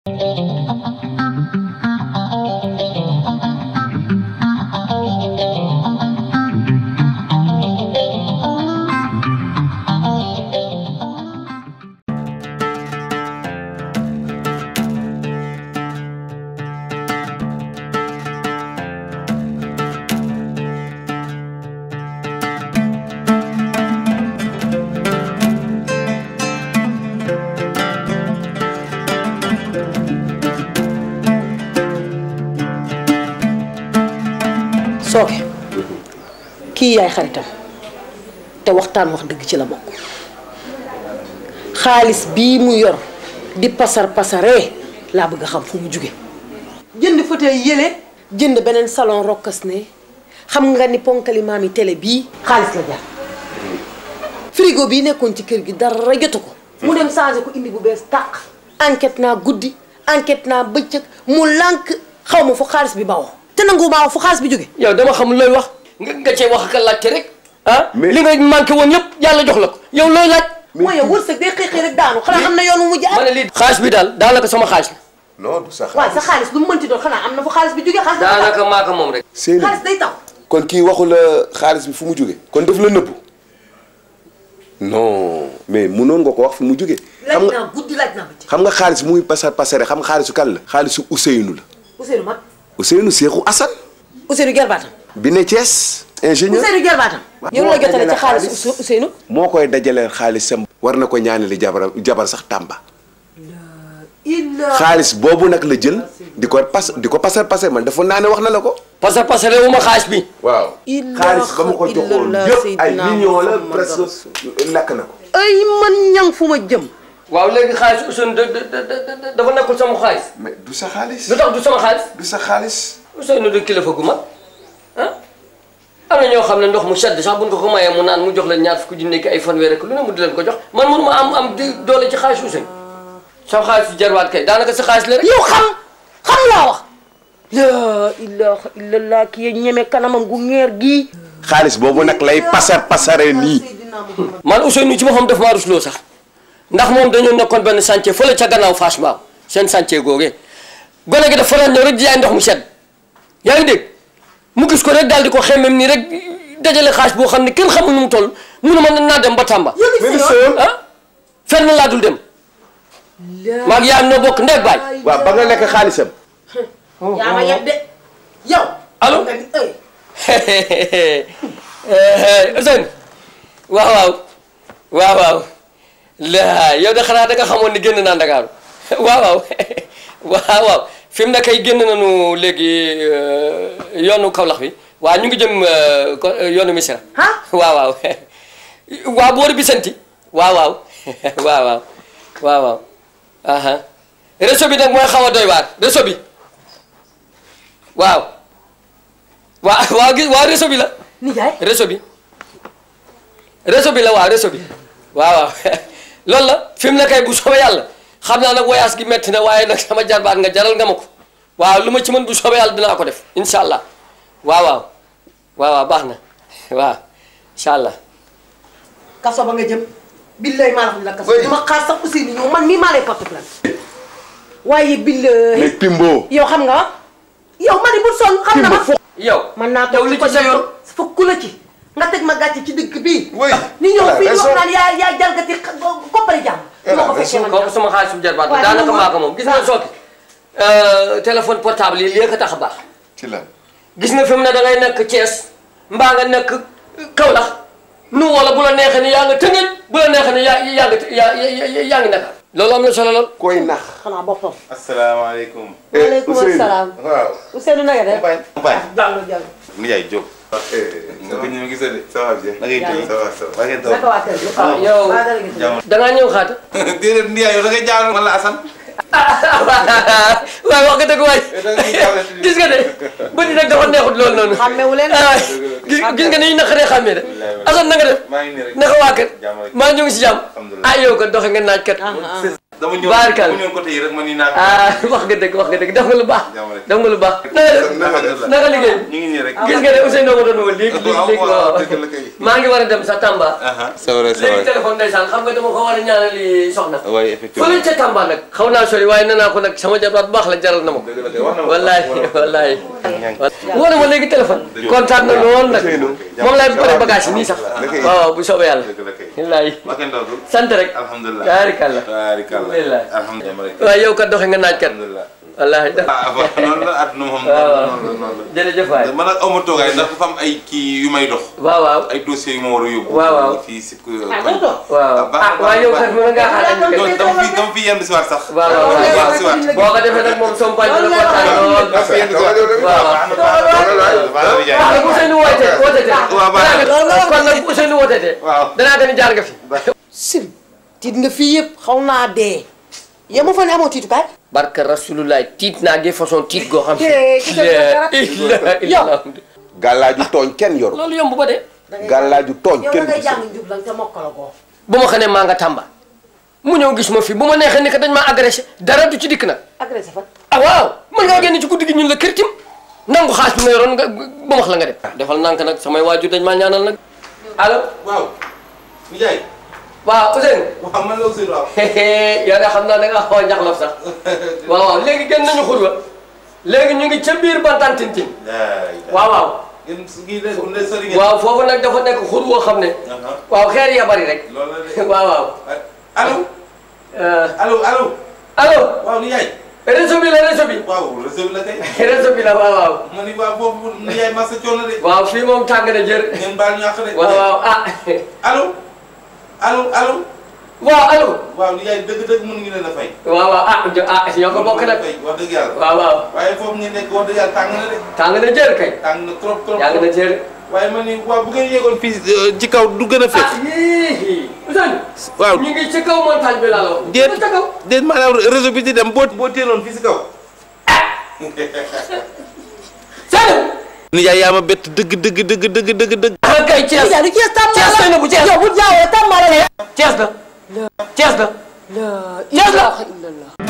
sooke kii yaay xaritam te waxtaan wax dëgg ci la bokk xaalis bii mu yor di pasar pasaree laa bëgg a xam fu mu jóge jënd fauteuil yële jënd beneen salon rokkas ne xam nga ni ponkali maami télé bii xaalis la jar frigo bii nekkoon ci kër gi dara jotu ko mu dem changé ko indi bu bees tàq enquête naa guddi enquête naa bëccëg mu lànk xaw ma fu xaalis bi bawoo te nangu maa fu xaalis bi jóge yow dama xamul looy wax nga nga cee wax ak laajte rek ah Mais- li nga manqué woon yëpp yàlla jox la ko yow looy laaj mooy wërsëg day xëy xëy rek daanu xanaa am na yoon wu mu jaar ma ne lii xaalis bi daal daanaka sama xaalis la non du sa waaye sa xaalis xaalis lu mu mënti doon xanaa am na fu xaalis bi jógee xaalis day taw daanaka maa ko moom rek Seyni xaalis day taw kon kii waxu la xaalis bi fu mu jóge kon daf la nëbbu non mais munoon nga ko wax fu mu jóge laaj xam nga naa guddi laaj naa bëccëg xam nga xaalis muy pasar pasare xam nga xaalisu kan la xaalisu Ousseynou la Ousseynou mag Ousseynou Seexu Assane Ousseynou gerbaatam bi ne Thiès ingénieur Ousseynou gerbaatam yow la jotale ci xaalis Ousse- Ousseynou moo koy dajaleel xaalisam war na ko ñaanali jabar jabar sax Tamba illa xaalis boobu nag la jël di ko pas di ko pasar pasar man dafa naa ne wax na la ko parce que parce que wu ma xaalis bi waaw Ilaha xaalis ba ma ko joxoon illallah yëpp ay Seydina millions la Muhammad presque lakk na ko ay man ñang fu ma jëm waaw léegi xaalis Ousseynou da da da da dafa nekkul sama xaalis mais du sa xaalis lu tax du sama xaalis du sa xaalis Ousseynou du kilifa gu mag ah am na ñoo xam ne ndox mu sedd sax buñ ko ko mayee mu naan mu jox leen ñaar fukki junni ak ay fanweer rek lu ne mu di leen ko jox man mënu ma am am di doole ci xaalis Ousseynou sama xaalis su jarwaat kay daanaka sa xaalis la rek yow xam xam laa wax la ilaha illallah ki ye ñeme kanamam gu ngeer gii xaalis boobu nag lay pasar pasare nii man Ousseynou ci boppam daf maa rusloo sax ndax moom dañoo nekkoon benn chantier fële ca gannaaw Fass Mbao seen chantier googee gone gi dafa doon ñëw rek di jaay ndox mu sedd yaa ngi dégg mu gis ko rek daal di ko xemmem nii rek dajale xaalis boo xam ne kenn xamul nu mu toll mu ne ma naa dem ba Tamba ah fenn laa dul dem maag yaayam noo bokk ndey baay waaw ba nga lekk xaalisam yaa ma yeb de yow Allô? nga ni ay Ousseynou waaw waaw waaw waaw la yow de xanaa da nga xamoon ni génn naa Ndakaaru waaw waaw waaw waaw fi mu ne kay génn nañu léegi euh, yoonu Kaolack bi waaw ñu ngi jëm euh, ko- euh, yoonu Missira ah waaw waaw waaw boori Bisanti waaw waaw waaw waaw waaw waaw aha réseau bi nag mooy xaw a doy waar réseau bi waaw waaw waaw gis waaw réseau bi la nijaay réseau bi réseau bi la waaw réseau bi waaw waaw loolu la fi mu ne kay bu soobee yàlla xam naa nag voyage gi metti na waaye nag sama jarbaat nga jaral nga ma ko waaw lu ma ci mën bu soobee yàlla dinaa ko def incha allah waaw waaw waaw waaw baax na waaw incha allah kaso ba nga jëm billahi maa la xam ne la kaso Oui. dama xaar sax Ousseynou ñëw man mii maa lay porte plainte waaye billahi mais Pimbo yow xam nga yow ma ni bu sonn xam na ma yow man naa yow toog li ci ko ci sa yoon fukk la ci nga teg ma gàcce ci dëkk bii Oui. ni ñëw Elle a fii di wax raison. naan yaa yaa jalgati xa- koppari jàmm Elle ma a ko fekkee raison. man kooku sama xaalis bu jarbaat bi waaye daanaka moom maa ko moom gis nga waaw. sooki téléphone portable yi lii ko tax a baax ci la gis nga fi mu ne da ngay nekk Thiès mbaa nga nekk Kaolack nu wala bu la neexee ni yaa nga Tëngéej bu la neexee ni yaa yaa nga yaa yaa yaa ngi Dakar loolu am na solo lool. koy nax xanaa boppam asalaamaaleykum. waaleykum Ousseynou. salaam waaw. Ousseynou na nga def Mbaye. Mbaye. jàllo jàllo Ndiaye Diop. eh nga ko ñëw gisee de. ça va bien na ngay tëj. ça va ça va. ngeen naka waa kër gi ah yow waa dara gi jàmm. da ngaa ñëw xaata. déedéet Ndiaye yow da ngay jaaxal man la Assane. waaye wax nga dëgg waay da ngay jaaxle ci gis nga de bët yi nag dafa neexut loolu noonu. xàmmewu leen ah gis gis nga ni ñu naqaree xàmmee de. Assane na nga def maa ngi nii rek. naka waa kër jàmm rek. maa ñu ngi si jàmm. Alhamdulillah. ah yow kat doxe nga naaj kat. ah ah dama ñëw Baarkal. mu ñëw côté yi rek ma ni naa ko. ah wax nga dëgg wax nga dëgg def nga lu baax Jàmm rek. def nga lu baax naka def Alhamdulillah. naka liggéey ñu ngi nii rek. gis nga ne Ousseynou ko doon woo léegi léegi waaw léegi waaw waaw dëgg la kay. maa ngi war a dem sa Tamba aha c'est vrai c'est léegi vrai. téléphone ndeysaan xam nga dama ko war a ñaanali soxna waaye effectivement. fële ca Tamba nag xaw naa sori waaye nee naa ko nag sama jabaat bu baax la jaral na ma ko dëgg la kay wax na ma. wallaay wallaay woo na ma léegi téléphone kontaan na lool nag moom laay bëri bagage yi nii sax Dëgg la. waaw waaw bu soobee yàlla dëgg la kay. wallaay ma kenn dootul. sant rek alhamdulilah. baarikàlla baarikàlla. Alhamdulillah. alhamdulilah. waaye yow kat doxe nga naaj kat alhamdulilah. wallaay ah waaw noonu la àdduna moom. waaw waaw noonu la noonu la. jërëjëf waay man nag aw ma toogaay ndax dafa am ay kii yu may dox. waaw waaw ay dossiers yu ma war a yóbbu. Waaw, waaw. fii si. waaw ah waaye yow kat mën ngaa xaar añ non kat dama fi dama fi yenn si waat sax. waaw waaw dama fi yenn si waaw waat. boo ko defee nag moom som pañ dina kontaan lool dama fi yenn si waat. waaw waaw waaw waaw nag Ousseynou woote woote te waaw baax na. kon nag Ousseynou woote te waaw. danaa gën a jaar nga fi sim tiit nga fii yëpp xaw naa dee yow ma fa ne amoo tiitukaay barka rasulullah tiit naa gi façon tiit goo xam Eh, ki sa dara. illa illa gàllaaju tooñ kenn yoru loolu yomb ba de gàllaaju tooñ yow kenn da ngay du jàng njub lan te mokkala ko bu ma xamee maa nga Tamba mu ñëw gis ma fi bu ma neexee ni que dañ maa agressé dara du ci dikk nag agressé fa ah waaw mën ngaa génn ci guddi gi ñun la kërtim nangu xaas bi nga yoroon nga ba wax la nga def defal nank nag samay waajur dañ maa ñaanal nag allo waaw. Ndiaye. waaw Ousseynou waaw man la Ousseynou waaw. yow de xam naa da nga xaw a njaxlaf sax waaw waaw léegi génn nañu xurwa léegi ñu ngi ca biir bantaan tintin waaw waaw yéen su kii de ne sori ngeen. waaw foofu nag dafa nekk xur woo xam ne Aha. waaw xeer ya bari rek loolu la de. waaw waaw allo. Euh, allo allo. allo waaw Ndiaye. réseau bi la réseau bi waaw réseau bi la kay. réseau bi la waaw waaw ma ni waa foofu Ndiaye masa coono de. waaw fii moom tàng na jër ngeen baal ñu àq de. waaw waaw ah allo. allo allo. waaw allo waaw Ndiaye dëgg-dëgg mën ngi leen a fay. waaw waaw ah jo- ah ñoo ko bokk nag fay wax dëgg yàlla. waaw waaw waaye foofu ngeen nekk wax dëgg yàlla tàng na de. tàng na jër kay tàng na trop trop. yàgg na jër waaye ma ni waaw bu ngeen yéegoon fii ci kaw du gën a ah fekk. yii Ousseynou waaw ñu ngi ci kaw montagne bi laa la wax déet ñu ca kaw déet maanaam réseau bi di dem boo boo teeloon fii si kaw. Saalum Ndiaye yaa ma bett dëgg dëgg dëgg dëgg dëgg dëgg. ah kay Thiès yaa du Cees Tamba Thiès la fay na bu Thiès yow bu jaawee Tamba la ne Thiès la Thiès la la Cees la. ilaha illallah